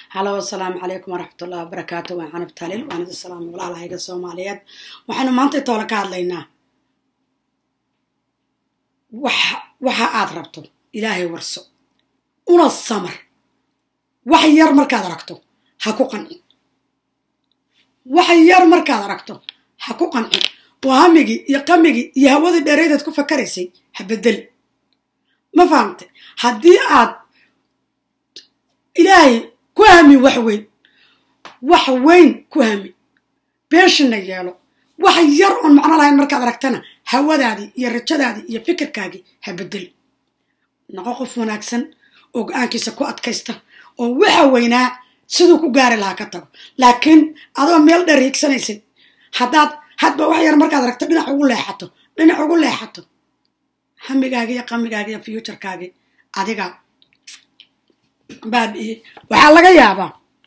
halo asalaamu calaykum waraxmatullahi wabarakaatu waan canab taalil waan idin salaamay walaalahayga soomaaliyeed waxaynu maanta toole ka hadlaynaa waxa waxa aad rabto ilaahay warso una samar wax yar markaad aragto ha ku qancin wax yar markaad aragto ha ku qancin oo hamigii iyo qamigii iyo hawadii dheeraydaad ku fakaraysay ha bedel ma fahamtay haddii aad ilaahay ku hami wax weyn wax weyn ku hami beeshina yeelo wax yar oon macno lahayn markaad aragtana hawadaadii iyo rajadaadii iyo fikirkaagii ha bedel noqo qof wanaagsan oo go-aankiisa ku adkaysta oo waxa weynaa siduu ku gaari lahaa ka tago laakiin adoo meel dheer hiigsanaysid haddaad hadba wax yar markaad aragto dhinac ugu leexato dhinac ugu leexato hamigaagi iyo qamigaagi iyo futurekaagi adiga baabi'iye waxaa laga yaabaa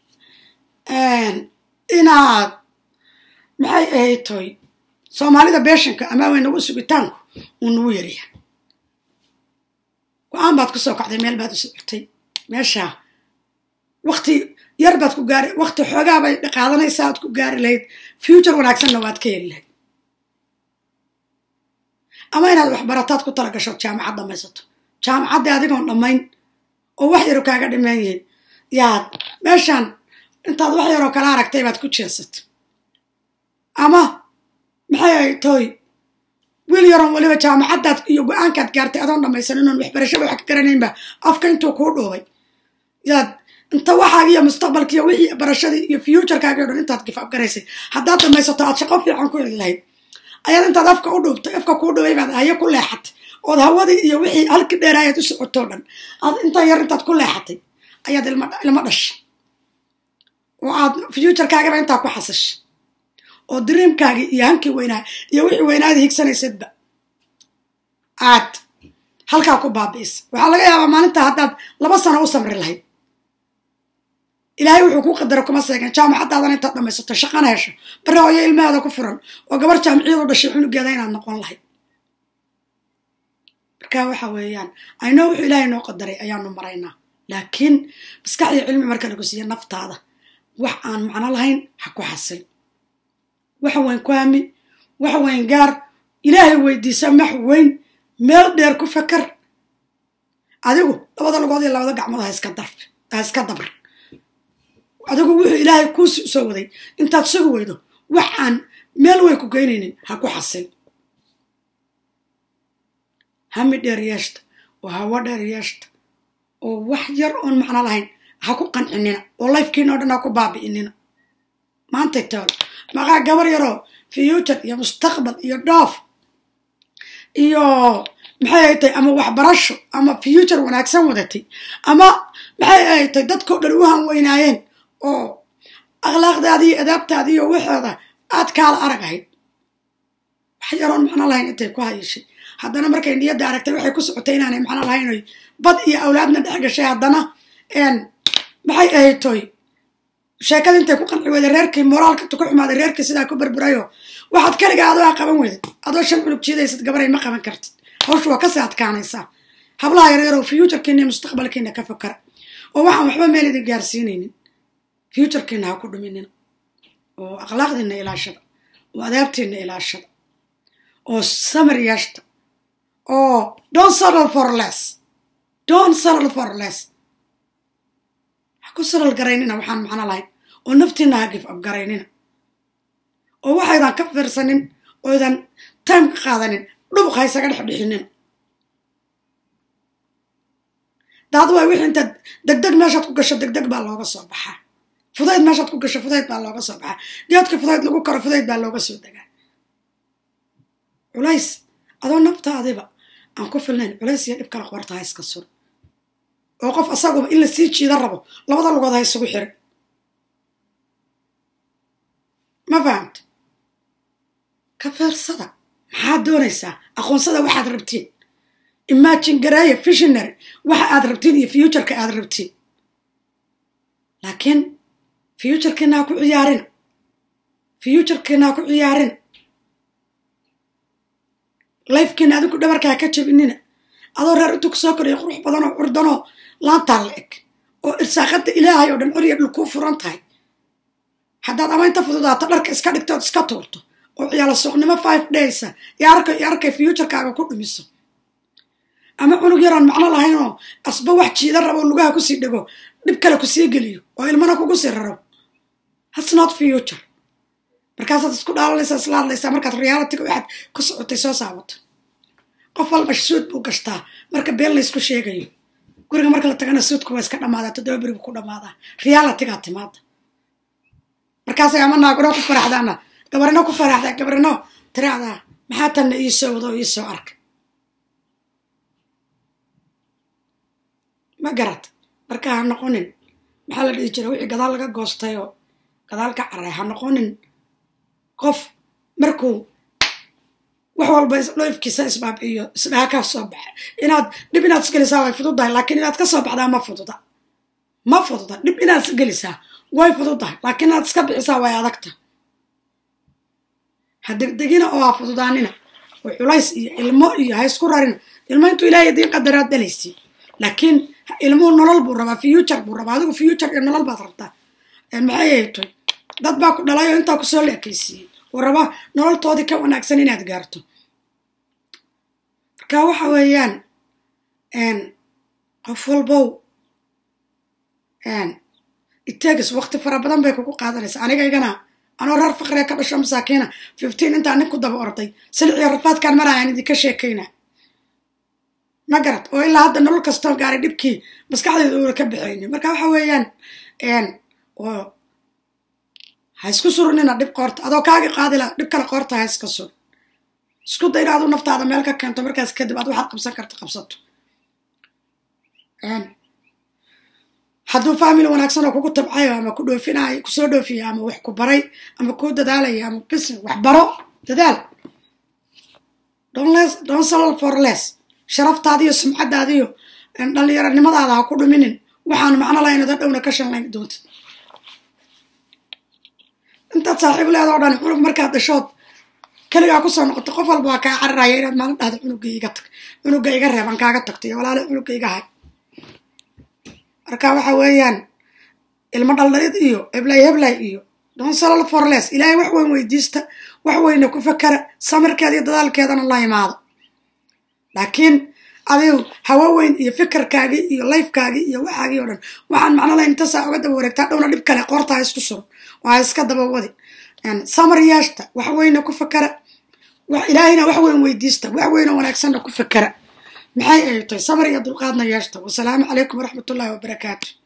inaad maxay ahayd toy soomaalida beeshanka ama weynagu sugitaanku uu nagu yarya go-aan baad ku soo kacday meel baad u socotay meeshaa wakti yar baad ku gaari wakti xoogaa bay qaadanaysaa aad ku gaari lahayd future wanaagsanna waad ka heli lahayd ama inaad waxbarataad ku tala gasho jaamacad dhamaysato jaamacaddii adigoon dhammayn oo wax yaro kaaga dhimaan yihiin yaad meeshaan intaad wax yaroo kala aragtay baad ku jeesata ama maxay ahay toy wiil yaroon weliba jaamacaddaad iyo go-aankaad gaartay adoon dhammaysan inoon waxbarashada wax ka garanaynba afka intuu kuu dhuubay yaad inta waxaagi iyo mustaqbalkiiyo wixii barashadii iyo futurekaagi o dhan intaad gifab garaysay haddaad dhamaysato aad shaqo fiican ku heli lahayd ayaad intaad afka u dhuubtay afka kuu dhubay baad hayo ku leexatay ood hawadii iyo wixii halkii dheeraayaad u socotoo dhan aad intaa yar intaad ku leexatay ayaad ilmo dhashay oo aad futurekaagaba intaa ku xasashay oo dreamkaagii iyo hankii weynaa iyo wixii weynaada higsanaysadba aad halkaa ku baabi'isa waxaa laga yaabaa maalintaa haddaad laba sano u samri lahayd ilaahay wuxuu ku qadara kuma seegan jaamacaddaadana intaad dhamaysato shaqana hesho bare hooyo ilmahaada ku furan oo gabar jaamiciyadu dhashay cunugeeda inaad noqon lahayd marka waxa weeyaan ayno wuxuu ilaahay noo qadaray ayaanu maraynaa laakiin maskaxdii cilmi marka lagu siiya naftaada wax aan macno lahayn ha ku xasil waxa weyn ku hami waxa weyn gaar ilaahay weydiisa max weyn meel dheer ku fakar adigu labada lugood iyo labada gacmood ha iska darf ha iska dabr adigu wuxuu ilaahay kuu soo waday intaad sugi weydo wax aan meel weyn ku geynaynin ha ku xasil hami dheer yeeshta oo hawo dheer yeeshta oo wax yar oon macno lahayn ha ku qancinina oo lifekiina o dhan ha ku baabi'inina maantay tool maqaa gabar yaroo future iyo mustaqbal iyo dhoof iyo maxay ay tahay ama waxbarasho ama future wanaagsan wadatay ama maxay ay tahay dadkao dhan u hanweynaayeen oo akhlaaqdaadii iyo adaabtaadii iyo waxooda aad kaala arag ahayd wax yaroon macno lahayn intay ku hayishay haddana markay niyadda aragtay waxay ku socotay inaanay macno lahayn oy bad iyo awlaadna dhex gashay haddana maxay ahayd toy sheekada intay ku qanci weyday reerkii moraalka ku xumaaday reerkii sidaa ku burburayo waxaad kaligaa adoo qaban weyday adoo shan culug jiidaysad gabaray ma qaban kartid hawshu waa kasii adkaanaysaa hablaha yaryaroo futurkiina iyo mustaqbalkiina ka fakara oo waxaan waxba meel idin gaarsiinaynin futurkiina ha ku dhuminina oo akhlaaqdiina ilaashada oo adaabtiina ilaashada oo samir yeeshta oo don settle for less don settle for less ku saral garaynina waxaan macno lahayn oo naftiina ha gif ab garaynina oo waxaydan ka fiirsanin oydan time ka qaadanin dhubuq ha ysaga dhex dhixinina daad waay wixii intaad degdeg meeshaad ku gasho degdeg baa looga soo baxaa fudayd meeshaad ku gasho fudayd baa looga soo baxaa geedka fudayd lagu karo fudayd baa looga soo degaa culays adoo naftaadiba aan ku filnayn culays iyo dhib kala qorta ha iska sur oo qof asaguba in la sii jiida rabo labada lugood ha isugu xirin ma fahamta ka feersada maxaad doonaysaa aqoonsada waxaad rabtiin imagine gareeya visionary waxa aad rabtiin iyo futureka aad rabtiin laakiin futurekiina ha ku ciyaarina futurekiina ha ku ciyaarina lifekiina adinku dhabarka ha ka jabinina adoo reer intuu kusoo korayo qurux badanoo curdanoo laantaa la eg oo irsaaqada ilaahay oo dhan coriya dhul kuu furan tahay haddaad ama inta fududaato dharka iska dhigto ood iska tuurto oo ciyaalo suuqnimo five daysa iyo arkay iyo arkay futurkaaga ku dhumiso ama cunug yaroon macno lahaynoo asba wax jiida rabo lugaha kusii dhego dhib kale kusii geliyo oo ilmana kugu sii raro hats not future markaasaad isku dhaalanaysaa isla hadlaysaa markaad realityga waxaad ku socotay soo saabato qof walba suud buu gashtaa marka been laysku sheegayo guriga marka la tagana suudka waa iska dhammaadaa toddoba berigu ku dhammaadaa realitygaa timaada markaasay ama naaguro ku faraxdaana gabarino ku faraxdaa gabarino tiraahdaa maxaa tanna iisoo wado oo iisoo arka ma garat marka ha noqonin maxaa la dhihi jira wixii gadaal laga goostay oo gadaal ka caray ha noqonin qof markuu wax walba dhoofkiisa isbaabi'iyo isdhaha ka soo baxa inaad dhib inaad isgelisaa way fududahay laakiin inaad ka soo baxdaa ma fududa ma fududa dhib inaad isgelisaa way fududahay laakiin inaad iska bixisaa way adagta ha degdegina oo ha fududaanina oo culays iyo ilmo iyo ha isku rarina ilmo intuu ilaahay idiin qadaraad dhalaysi laakiin ilmuhu nolol buu rabaa future buu rabaa adigu future iyo nolol baad rabtaa maxay haytoy dad baa ku dhalay oo intaa kusoo leekaysiiyey oo rabaa nololtoodii ka wanaagsan inaad gaarto marka waxa weeyaan qof walbow itegs waqti fara badan bay kugu qaadanaysaa anigaygana anoo reer faqriga ka dhasho masaakiina fifteen intaa nin ku daba orday siliciyo rafaadkaan marayaan idinka sheekayna ma garad oo ilaa hadda nolol kastoo gaaray dhibkii maskaxdeeda uuna ka baxayni marka waxa weeyaan ha isku surunina dhib qoorta adoo kaagi qaadila dhib kale qoorta ha iska sur isku dayna adu naftaada meel ka keento markaas kadib aad waxaad qabsan karta qabsato hadduu family wanaagsan oo kugu tabcayo ama ku dhoofinayo kusoo dhoofiya ama wax ku baray ama kuu dadaalaya ama business wax baro dadaal don sal for less sharaftaadiyo sumcadaadiyo dhallinyaronimadaada ha ku dhuminin waxaan macno lahayn ada dhowna ka shanlayn doontid intaad saaxiib leedoo dhan cunug markaad dhashood keligaa kusoo noqoto qof walba waa kaa cararaya inaad maalin dhahdo cunuga iga tag cunuga iga reeban kaaga tagto iyo walaale cunuga iga hay marka waxa weeyaan ilmo dhaldhalid iyo heblay heblay iyo don salal forles ilaahay wax weyn weydiista wax weyna ku fakara samirkeeda iyo dadaalkeedana la imaado laakiin adigu hawo weyn iyo fikirkaagii iyo lifekaagii iyo waxaagii o dhan waxaan macno lahayn intasaa oga daba wareegtaa dhowna dhib kale qoorta ha isku suran oo ha iska daba wadi samar yeeshta wax weyna ku fakara ilaahayna wax weyn weydiista wax weyna wanaagsanna ku fakara maxay ay tahay samar iyo dulqaadna yeeshta wasalaamu calaykum waraxmatullahi wabarakaatu